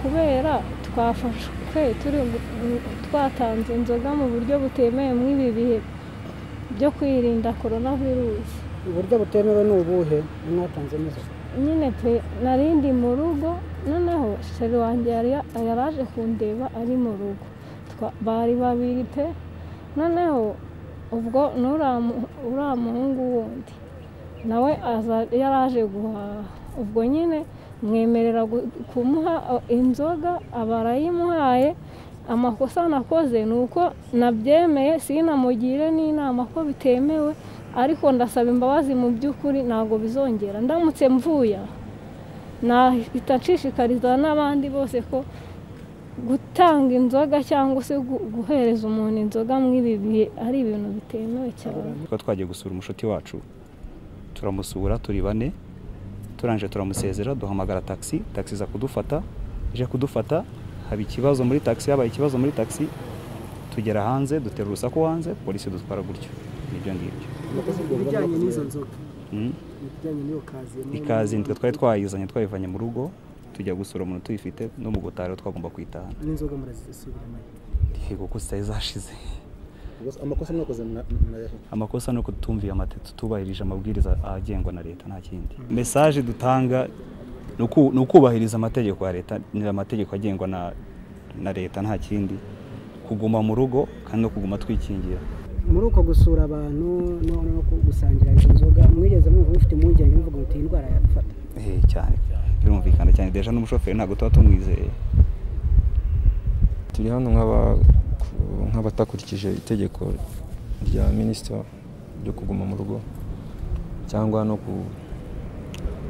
kubera twafashwe turi gu- twatanze inzoga mu buryo butemewe muri ibi bihe byo kwirinda korona virusi uburyo butemewe ni ubuhe mwatanze n'izo nyine pe narindi mu rugo noneho sheri wanjye yari ya- yari aje kundeba ari mu rugo Twa- bari babiri pe noneho ubwo n'uriya uriya muhungu wundi nawe aza- yari aje guhaha ubwo nyine mwemerera gu- kumuha o, inzoga abarayimuhaye amakosa nakoze ni uko nabyemeye sinamugire n'inama ko bitemewe ariko ndasaba imbabazi mu by'ukuri ntabwo bizongera ndamutse mvuye aha, nahita nshishikariza n'abandi bose ko gutanga inzoga cyangwa se gu- guhereza umuntu inzoga muri ibi bihe ari ibintu bitemewe cyane Twari twagiye gusura umushuti wacu turamusura turi bane turangije turamusezera duhamagara taxi taxi iza kudufata ije kudufata haba ikibazo muri taxi habaye ikibazo muri taxi tugera hanze dutera urusaku hanze polisi dutwara gutyo nibyo ngibyo ibijyanye n'izo nzoga Mm. ibijyanye n'iyo kaziye ikazi nitwe twari twayizanye twayivanye mu rugo tujya gusura umuntu tuyifite n'umugotari wo twagomba kwitahana n'inzoga murazisubiramo yego ko zitari zashize amakosa mwakoze mwa- mwayahe amakosa ni uko tutumviye amategeko tubahirije amabwiriza agengwa na leta nta kindi mesaje dutanga ni uku- ni ukubahiriza amategeko ya leta ni amategeko agengwa na, na leta nta kindi kuguma mu rugo kandi no kuguma twikingira muri uko gusura abantu no no ku- gusangira izo nzoga mwigeze mwumva mufite impungenge muvuga muti iyi ndwara yadufata Eh, cyane birumvikana cyane deja n'umushoferi ntabwo tuba tumwizeye turi hano nk'aba- nk'abatakurikije itegeko rya minisita ryo kuguma mu rugo cyangwa no ku-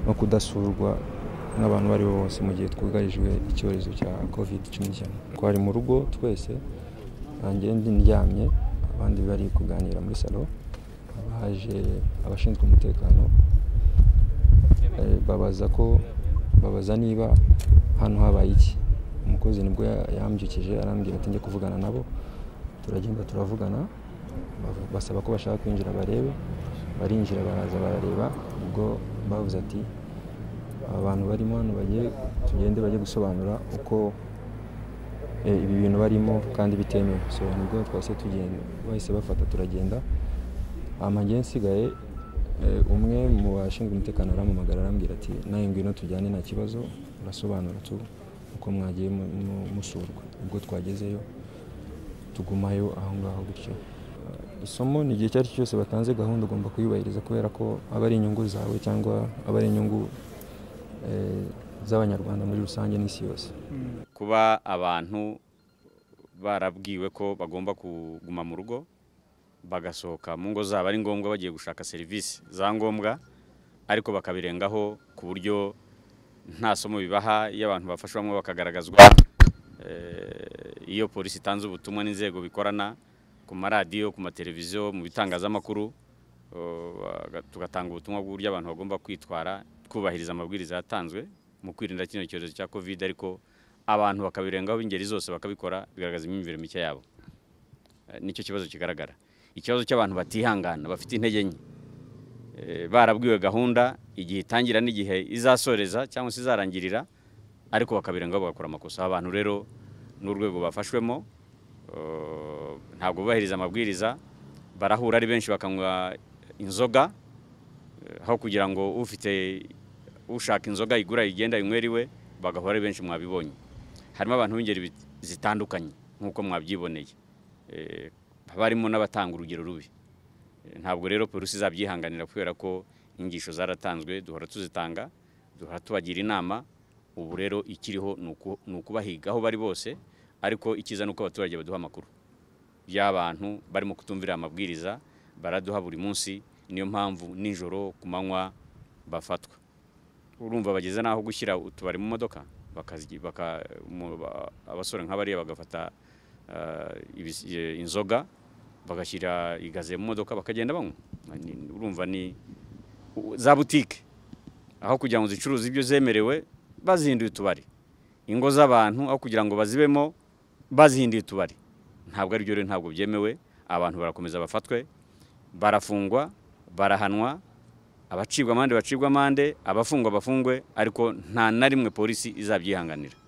no kudasurwa n'abantu abo ari bo bose mu gihe twugarijwe icyorezo cya covid cumi n'icyenda twari mu rugo twese nanjye ndi ndyamye abandi bari kuganira muri salo baje abashinzwe umutekano eh, babaza ko babaza niba hano habaye iki umukozi nibwo ya- yambyukije arambwira ati njye kuvugana nabo turagenda turavugana bavu- basaba ko bashaka kwinjira barebe barinjira baraza barareba ubwo bavuze ati aba bantu barimo hano bagiye tugende bajye gusobanura uko eh, ibi bintu barimo kandi bitemewe so nibwo twase tugenda bahise bafata turagenda hama njye nsigaye eh, umwe mu bashinzwe umutekano arampamagara arambwira ati nawe ngwino tujyane nta kibazo urasobanura tu uko mwagiye mu- mu- musurwa ubwo twagezeyo tugumayo aho ngaho gutyo isomo ni igihe icyo ari cyo cyose batanze gahunda ugomba kuyubahiriza kubera ko aba ari inyungu zawe cyangwa aba ari inyungu eh, z'abanyarwanda muri rusange n'isi yose kuba abantu barabwiwe ko bagomba kuguma mu rugo bagasohoka mu ngo zabo ari ngombwa bagiye gushaka serivisi za ngombwa ariko bakabirengaho ku buryo nta somo bibaha iyo abantu bafashwe bamwe bakagaragazwa eh, iyo polisi itanze ubutumwa n'inzego bikorana ku maradiyo ku mateleviziyo mu bitangazamakuru eh, tugatanga ubutumwa bw'uburyo abantu bagomba kwitwara twubahiriza amabwiriza yatanzwe mu kwirinda kino cyorezo cya covid ariko abantu bakabirengaho b'ingeri zose bakabikora bigaragaza imyumvire mike yabo Eh, nicyo kibazo kigaragara ikibazo cy'abantu batihangana bafite intege nke Eh, barabwiwe gahunda igihe itangira n'igihe izasoreza cyangwa se izarangirira ariko bakabirengaho bagakora amakosa abantu rero n'urwego bafashwemo eh, ntabwo bubahiriza amabwiriza barahura ari benshi bakanywa inzoga eh, aho kugira ngo ufite ushaka inzoga igura igenda inywera iwe bagahora ari benshi mwabibonye harimo abantu b'ingeri bit- zitandukanye nk'uko mwabyiboneye Eh, haba harimo n'abatanga urugero rubi Eh, ntabwo rero polisi izabyihanganira kubera ko inyigisho zaratanzwe duhora tuzitanga duhora tubagira inama ubu rero ikiriho ni uku- ni ukubahiga aho bari bose ariko icyiza ni uko abaturage baduha amakuru y'abantu barimo kutumvira amabwiriza baraduha buri munsi niyo mpamvu nijoro ku manywa bafatwa urumva bageze n'aho gushyira utubari mu modoka bakazi- baka- mu- ba- abasore nk'abariya bagafata eh, ibis- eh, inzoga bagashyira igaze mu modoka bakagenda banywa Ni- ni- urumva ni u- za butike aho kugira ngo zicuruze ibyo zemerewe bazihinduye utubari ingo z'abantu aho kugira ngo bazibemo bazihinduye utubari ntabwo aribyo rero ntabwo byemewe abantu barakomeza bafatwe barafungwa barahanwa abacibwa amande bacibwa amande abafungwa bafungwe ariko nta na rimwe polisi izabyihanganira